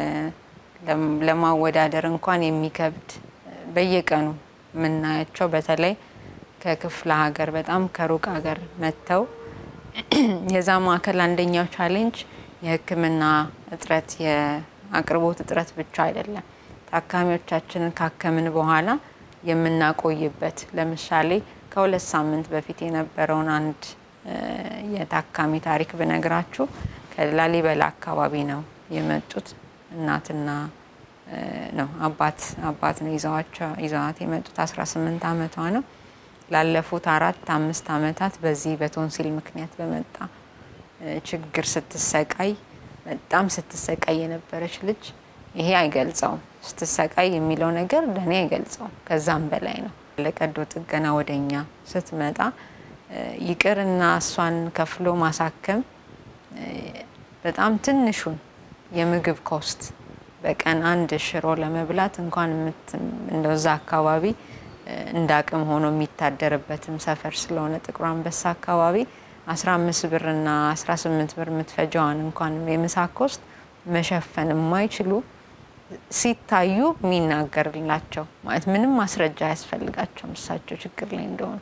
ለማወዳደር እንኳን የሚከብድ በየቀኑ የምናያቸው በተለይ ከክፍለ ሀገር በጣም ከሩቅ ሀገር መጥተው የዛ ማዕከል አንደኛው ቻሌንጅ የሕክምና እጥረት የአቅርቦት እጥረት ብቻ አይደለም። ታካሚዎቻችንን ካከምን በኋላ የምናቆይበት ለምሳሌ ከሁለት ሳምንት በፊት የነበረውን አንድ የታካሚ ታሪክ ብነግራችሁ ከላሊበላ አካባቢ ነው የመጡት። እናትና ነው አባት አባት ነው ይዘዋት የመጡት። 18 ዓመቷ ነው። ላለፉት አራት አምስት ዓመታት በዚህ በቶንሲል ምክንያት በመጣ ችግር ስትሰቃይ በጣም ስትሰቃይ የነበረች ልጅ ይሄ አይገልጸውም። ስትሰቃይ የሚለው ነገር ለእኔ አይገልጸውም። ከዛም በላይ ነው። ለቀዶ ጥገና ወደኛ ስትመጣ ይቅርና እሷን ከፍሎ ማሳከም በጣም ትንሹን የምግብ ኮስት በቀን አንድ ሽሮ ለመብላት እንኳን እንደዛ አካባቢ እንደ አቅም ሆኖ የሚታደርበትም ሰፈር ስለሆነ ጥቁር አንበሳ አካባቢ 15 ብር እና 18 ብር የምትፈጀዋን እንኳን የምሳ ኮስት መሸፈን የማይችሉ ሲታዩ የሚናገርላቸው ማለት ምንም ማስረጃ አያስፈልጋቸውም እሳቸው ችግር ላይ እንደሆኑ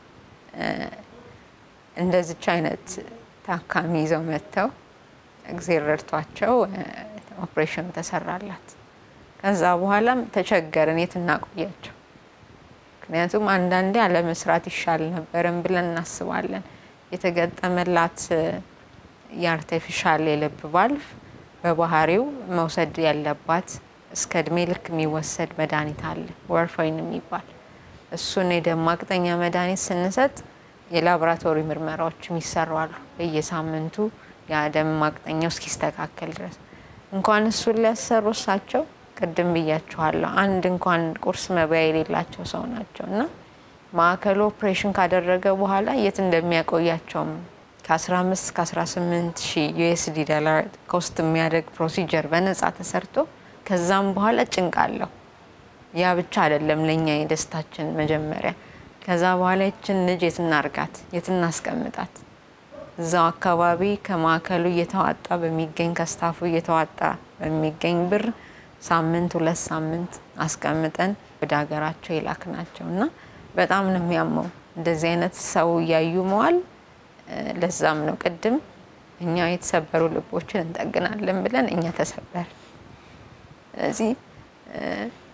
እንደዚች አይነት ታካሚ ይዘው መጥተው እግዜር ረድቷቸው ኦፕሬሽን ተሰራላት። ከዛ በኋላም ተቸገርን የት እናቆያቸው። ምክንያቱም አንዳንዴ አለመስራት ይሻል ነበርን ብለን እናስባለን። የተገጠመላት የአርቲፊሻል የልብ ቫልቭ በባህሪው መውሰድ ያለባት እስከ እድሜ ልክ የሚወሰድ መድኃኒት አለ ወርፋይን የሚባል እሱን የደም ማቅጠኛ መድኃኒት ስንሰጥ የላቦራቶሪ ምርመራዎችም ይሰራሉ በየሳምንቱ የደም ማቅጠኛው እስኪስተካከል ድረስ እንኳን እሱን ሊያሰሩ እሳቸው ቅድም ብያችኋለሁ አንድ እንኳን ቁርስ መብያ የሌላቸው ሰው ናቸው እና ማዕከሉ ኦፕሬሽን ካደረገ በኋላ የት እንደሚያቆያቸውም ከ15 እስከ 18 ሺህ ዩኤስዲ ዶላር ኮስት የሚያደርግ ፕሮሲጀር በነጻ ተሰርቶ ከዛም በኋላ ጭንቅ አለው። ያ ብቻ አይደለም ለእኛ የደስታችን መጀመሪያ። ከዛ በኋላ ይችን ልጅ የት እናርጋት? የት እናስቀምጣት? እዛው አካባቢ ከማዕከሉ እየተዋጣ በሚገኝ ከስታፉ እየተዋጣ በሚገኝ ብር ሳምንት ሁለት ሳምንት አስቀምጠን ወደ ሀገራቸው የላክ ናቸው እና በጣም ነው የሚያመው እንደዚህ አይነት ሰው እያዩ መዋል። ለዛም ነው ቅድም እኛ የተሰበሩ ልቦችን እንጠግናለን ብለን እኛ ተሰበር። ስለዚህ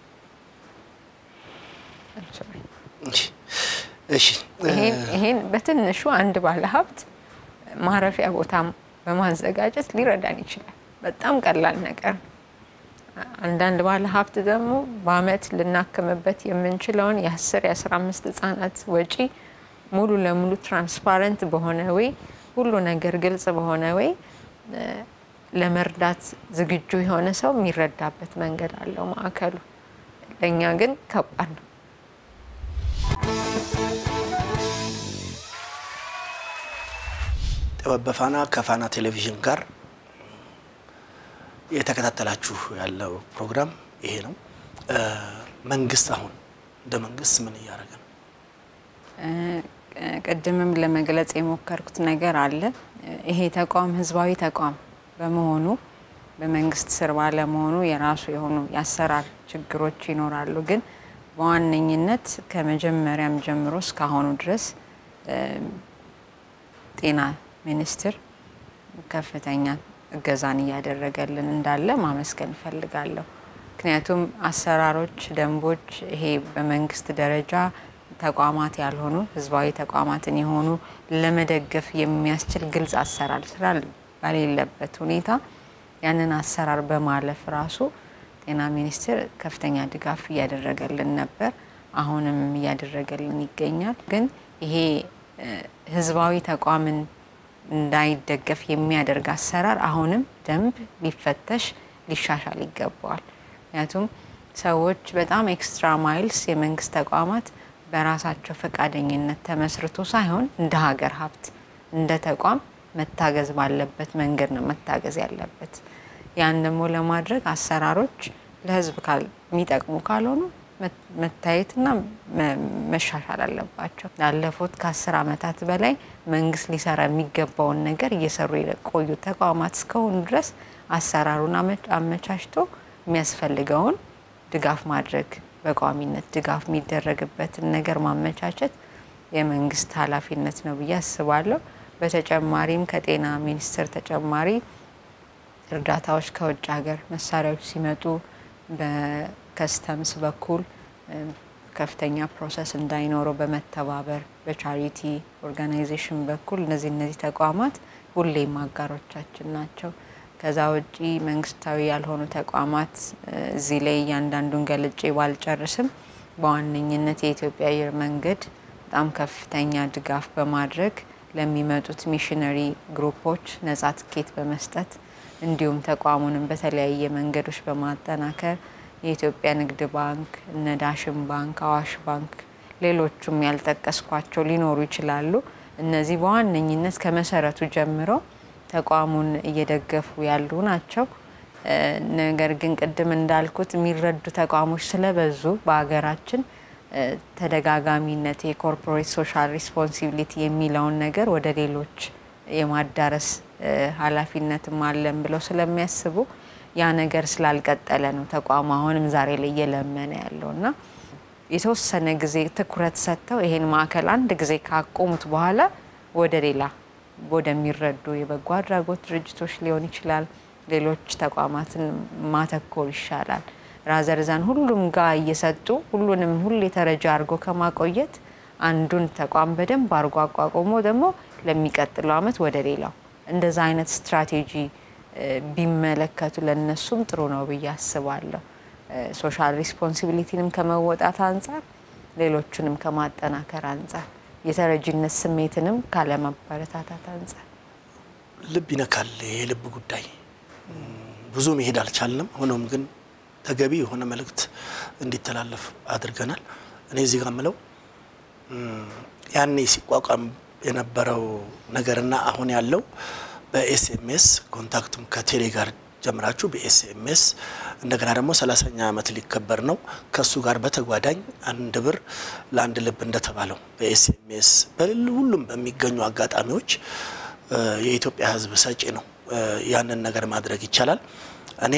እሺ ይሄን በትንሹ አንድ ባለሀብት ማረፊያ ቦታ በማዘጋጀት ሊረዳን ይችላል። በጣም ቀላል ነገር ነው። አንዳንድ ባለ ሀብት ደግሞ በአመት ልናክምበት የምንችለውን የአስር የአስራ አምስት ህጻናት ወጪ ሙሉ ለሙሉ ትራንስፓረንት በሆነ ወይ ሁሉ ነገር ግልጽ በሆነ ወይ ለመርዳት ዝግጁ የሆነ ሰው የሚረዳበት መንገድ አለው ማዕከሉ። ለእኛ ግን ከባድ ነው። ጥበብ በፋና ከፋና ቴሌቪዥን ጋር የተከታተላችሁ ያለው ፕሮግራም ይሄ ነው። መንግስት አሁን እንደ መንግስት ምን እያደረገ ነው? ቅድምም ለመግለጽ የሞከርኩት ነገር አለ። ይሄ ተቋም ህዝባዊ ተቋም በመሆኑ በመንግስት ስር ባለመሆኑ የራሱ የሆኑ የአሰራር ችግሮች ይኖራሉ። ግን በዋነኝነት ከመጀመሪያም ጀምሮ እስካሁኑ ድረስ ጤና ሚኒስቴር ከፍተኛ እገዛን እያደረገልን እንዳለ ማመስገን እፈልጋለሁ። ምክንያቱም አሰራሮች፣ ደንቦች ይሄ በመንግስት ደረጃ ተቋማት ያልሆኑ ህዝባዊ ተቋማትን የሆኑ ለመደገፍ የሚያስችል ግልጽ አሰራር ስላለ በሌለበት ሁኔታ ያንን አሰራር በማለፍ ራሱ ጤና ሚኒስቴር ከፍተኛ ድጋፍ እያደረገልን ነበር። አሁንም እያደረገልን ይገኛል። ግን ይሄ ህዝባዊ ተቋምን እንዳይደገፍ የሚያደርግ አሰራር አሁንም ደንብ ሊፈተሽ ሊሻሻል ይገባዋል። ምክንያቱም ሰዎች በጣም ኤክስትራ ማይልስ የመንግስት ተቋማት በራሳቸው ፈቃደኝነት ተመስርቶ ሳይሆን እንደ ሀገር ሀብት እንደ ተቋም መታገዝ ባለበት መንገድ ነው መታገዝ ያለበት። ያን ደግሞ ለማድረግ አሰራሮች ለህዝብ የሚጠቅሙ ካልሆኑ መታየትና መሻሻል አለባቸው። ላለፉት ከአስር ዓመታት በላይ መንግስት ሊሰራ የሚገባውን ነገር እየሰሩ የቆዩ ተቋማት እስከሆኑ ድረስ አሰራሩን አመቻችቶ የሚያስፈልገውን ድጋፍ ማድረግ በቋሚነት ድጋፍ የሚደረግበትን ነገር ማመቻቸት የመንግስት ኃላፊነት ነው ብዬ አስባለሁ። በተጨማሪም ከጤና ሚኒስቴር ተጨማሪ እርዳታዎች ከውጭ ሀገር መሳሪያዎች ሲመጡ በከስተምስ በኩል ከፍተኛ ፕሮሰስ እንዳይኖረው በመተባበር በቻሪቲ ኦርጋናይዜሽን በኩል እነዚህ እነዚህ ተቋማት ሁሌም አጋሮቻችን ናቸው። ከዛ ውጪ መንግስታዊ ያልሆኑ ተቋማት እዚህ ላይ እያንዳንዱን ገልጬ ባልጨርስም በዋነኝነት የኢትዮጵያ አየር መንገድ በጣም ከፍተኛ ድጋፍ በማድረግ ለሚመጡት ሚሽነሪ ግሩፖች ነጻ ትኬት በመስጠት እንዲሁም ተቋሙንም በተለያየ መንገዶች በማጠናከር የኢትዮጵያ ንግድ ባንክ፣ እነ ዳሽን ባንክ፣ አዋሽ ባንክ፣ ሌሎቹም ያልጠቀስኳቸው ሊኖሩ ይችላሉ። እነዚህ በዋነኝነት ከመሰረቱ ጀምሮ ተቋሙን እየደገፉ ያሉ ናቸው። ነገር ግን ቅድም እንዳልኩት የሚረዱ ተቋሞች ስለበዙ በሀገራችን ተደጋጋሚነት የኮርፖሬት ሶሻል ሪስፖንሲቢሊቲ የሚለውን ነገር ወደ ሌሎች የማዳረስ ኃላፊነትም አለን ብለው ስለሚያስቡ ያ ነገር ስላልቀጠለ ነው ተቋሙ አሁንም ዛሬ ላይ እየለመነ ያለው እና የተወሰነ ጊዜ ትኩረት ሰጥተው ይሄን ማዕከል አንድ ጊዜ ካቆሙት በኋላ ወደ ሌላ ወደሚረዱ የበጎ አድራጎት ድርጅቶች ሊሆን ይችላል፣ ሌሎች ተቋማትን ማተኮር ይሻላል። ራዘርዛን ሁሉም ጋር እየሰጡ ሁሉንም ሁሌ ተረጃ አድርጎ ከማቆየት አንዱን ተቋም በደንብ አድርጎ አቋቁሞ ደግሞ ለሚቀጥለው ዓመት ወደ ሌላው እንደዛ አይነት ስትራቴጂ ቢመለከቱ ለነሱም ጥሩ ነው ብዬ አስባለሁ። ሶሻል ሪስፖንሲቢሊቲንም ከመወጣት አንጻር ሌሎቹንም ከማጠናከር አንጻር የተረጂነት ስሜትንም ካለማበረታታት አንጻር ልብ ይነካል። የልብ ጉዳይ ብዙ መሄድ አልቻልንም። ሆኖም ግን ተገቢ የሆነ መልእክት እንዲተላለፍ አድርገናል። እኔ እዚህ ጋር ምለው ያኔ ሲቋቋም የነበረው ነገርና አሁን ያለው በኤስኤምኤስ ኮንታክቱም ከቴሌ ጋር ጀምራችሁ በኤስኤምኤስ እንደገና ደግሞ ሰላሳኛ ዓመት ሊከበር ነው። ከእሱ ጋር በተጓዳኝ አንድ ብር ለአንድ ልብ እንደተባለው በኤስኤምኤስ በሁሉም በሚገኙ አጋጣሚዎች የኢትዮጵያ ሕዝብ ሰጪ ነው። ያንን ነገር ማድረግ ይቻላል። እኔ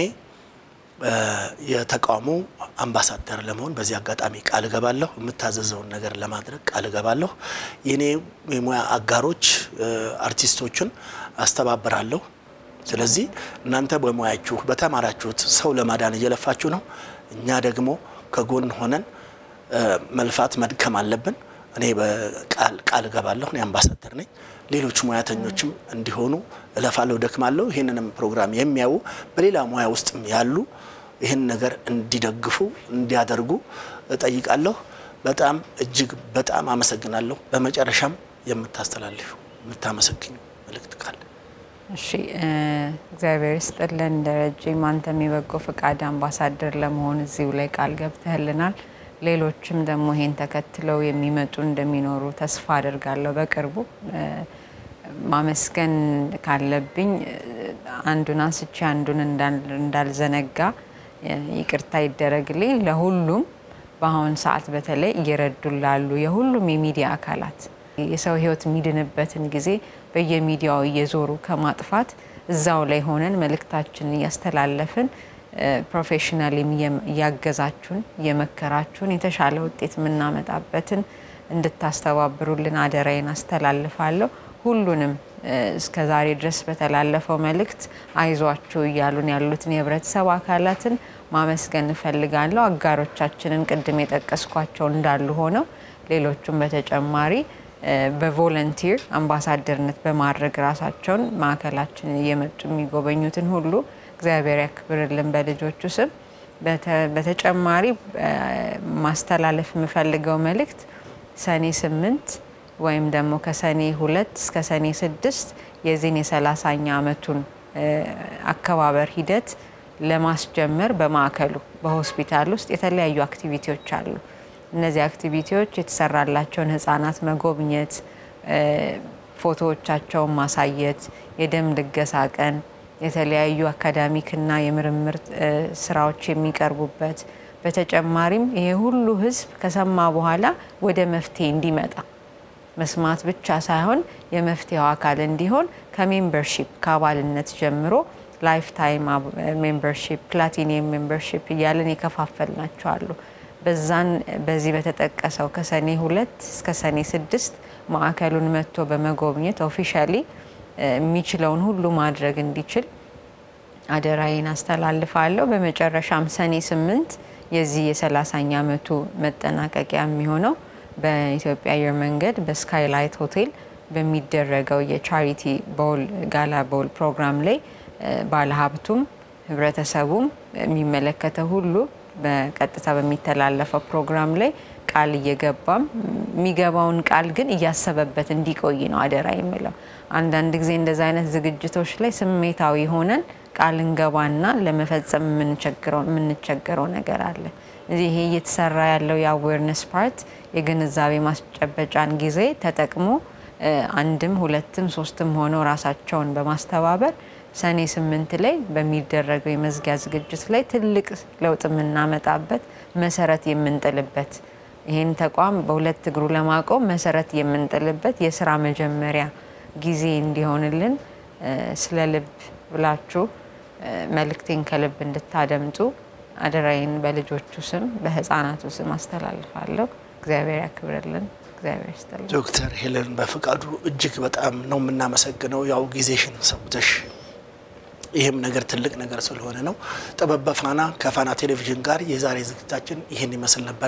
የተቃውሞ አምባሳደር ለመሆን በዚህ አጋጣሚ ቃል እገባለሁ። የምታዘዘውን ነገር ለማድረግ ቃል እገባለሁ። የኔ የሙያ አጋሮች አርቲስቶችን አስተባብራለሁ። ስለዚህ እናንተ በሙያችሁ በተማራችሁት ሰው ለማዳን እየለፋችሁ ነው። እኛ ደግሞ ከጎን ሆነን መልፋት መድከም አለብን። እኔ በቃል ቃል እገባለሁ። እኔ አምባሳደር ነኝ። ሌሎች ሙያተኞችም እንዲሆኑ እለፋለሁ፣ ደክማለሁ። ይህንንም ፕሮግራም የሚያዩ በሌላ ሙያ ውስጥም ያሉ ይህን ነገር እንዲደግፉ እንዲያደርጉ እጠይቃለሁ። በጣም እጅግ በጣም አመሰግናለሁ። በመጨረሻም የምታስተላልፉ የምታመሰግኙ መልእክት ካለ? እሺ እግዚአብሔር ይስጥልን ደረጀም፣ አንተም የበጎ ፈቃድ አምባሳደር ለመሆን እዚሁ ላይ ቃል ገብተህልናል። ሌሎችም ደግሞ ይሄን ተከትለው የሚመጡ እንደሚኖሩ ተስፋ አድርጋለሁ። በቅርቡ ማመስገን ካለብኝ አንዱን አንስቼ አንዱን እንዳልዘነጋ ይቅርታ ይደረግልኝ። ለሁሉም በአሁን ሰዓት በተለይ እየረዱን ላሉ የሁሉም የሚዲያ አካላት የሰው ሕይወት የሚድንበትን ጊዜ በየሚዲያው እየዞሩ ከማጥፋት እዛው ላይ ሆነን መልእክታችንን እያስተላለፍን ፕሮፌሽናሊም እያገዛችሁን እየመከራችሁን የተሻለ ውጤት የምናመጣበትን እንድታስተባብሩልን አደራዬን አስተላልፋለሁ። ሁሉንም እስከ ዛሬ ድረስ በተላለፈው መልእክት አይዟችሁ እያሉን ያሉትን የህብረተሰብ አካላትን ማመስገን እፈልጋለሁ። አጋሮቻችንን ቅድም የጠቀስኳቸው እንዳሉ ሆነው ሌሎቹም በተጨማሪ በቮለንቲር አምባሳደርነት በማድረግ ራሳቸውን ማዕከላችንን እየመጡ የሚጎበኙትን ሁሉ እግዚአብሔር ያክብርልን በልጆቹ ስም። በተጨማሪ ማስተላለፍ የምፈልገው መልእክት ሰኔ ስምንት ወይም ደግሞ ከሰኔ ሁለት እስከ ሰኔ ስድስት የዚህን የሰላሳኛ ዓመቱን አከባበር ሂደት ለማስጀመር በማዕከሉ በሆስፒታል ውስጥ የተለያዩ አክቲቪቲዎች አሉ። እነዚህ አክቲቪቲዎች የተሰራላቸውን ህጻናት መጎብኘት፣ ፎቶዎቻቸውን ማሳየት፣ የደም ልገሳ ቀን፣ የተለያዩ አካዳሚክና የምርምር ስራዎች የሚቀርቡበት በተጨማሪም ይሄ ሁሉ ህዝብ ከሰማ በኋላ ወደ መፍትሄ እንዲመጣ መስማት ብቻ ሳይሆን የመፍትሄው አካል እንዲሆን ከሜምበርሺፕ ከአባልነት ጀምሮ ላይፍ ታይም ሜምበርሺፕ፣ ፕላቲኒየም ሜምበርሺፕ እያለን የከፋፈል አሉ። በዛን በዚህ በተጠቀሰው ከሰኔ ሁለት እስከ ሰኔ ስድስት ማዕከሉን መጥቶ በመጎብኘት ኦፊሻሊ የሚችለውን ሁሉ ማድረግ እንዲችል አደራዬን አስተላልፋለሁ። በመጨረሻም ሰኔ ስምንት የዚህ የሰላሳኛ ዓመቱ መጠናቀቂያ የሚሆነው በኢትዮጵያ አየር መንገድ በስካይላይት ሆቴል በሚደረገው የቻሪቲ ቦል ጋላ ቦል ፕሮግራም ላይ ባለሀብቱም ህብረተሰቡም የሚመለከተው ሁሉ በቀጥታ በሚተላለፈው ፕሮግራም ላይ ቃል እየገባም የሚገባውን ቃል ግን እያሰበበት እንዲቆይ ነው አደራ የምለው። አንዳንድ ጊዜ እንደዚ አይነት ዝግጅቶች ላይ ስሜታዊ ሆነን ቃል እንገባና ለመፈጸም የምንቸገረው ነገር አለ። ይሄ እየተሰራ ያለው የአዌርነስ ፓርት የግንዛቤ ማስጨበጫን ጊዜ ተጠቅሞ አንድም ሁለትም ሶስትም ሆነው ራሳቸውን በማስተባበር ሰኔ ስምንት ላይ በሚደረገው የመዝጊያ ዝግጅት ላይ ትልቅ ለውጥ የምናመጣበት መሰረት የምንጥልበት ይህን ተቋም በሁለት እግሩ ለማቆም መሰረት የምንጥልበት የስራ መጀመሪያ ጊዜ እንዲሆንልን ስለ ልብ ብላችሁ መልእክቴን ከልብ እንድታደምጡ አደራዬን በልጆቹ ስም በህፃናቱ ስም አስተላልፋለሁ። እግዚአብሔር ያክብርልን። እግዚአብሔር ይስጥልን። ዶክተር ሄለን በፍቃዱ እጅግ በጣም ነው የምናመሰግነው። ያው ጊዜሽን ሰውተሽ ይህም ነገር ትልቅ ነገር ስለሆነ ነው። ጥበብ በፋና ከፋና ቴሌቪዥን ጋር የዛሬ ዝግጅታችን ይህን ይመስል ነበር።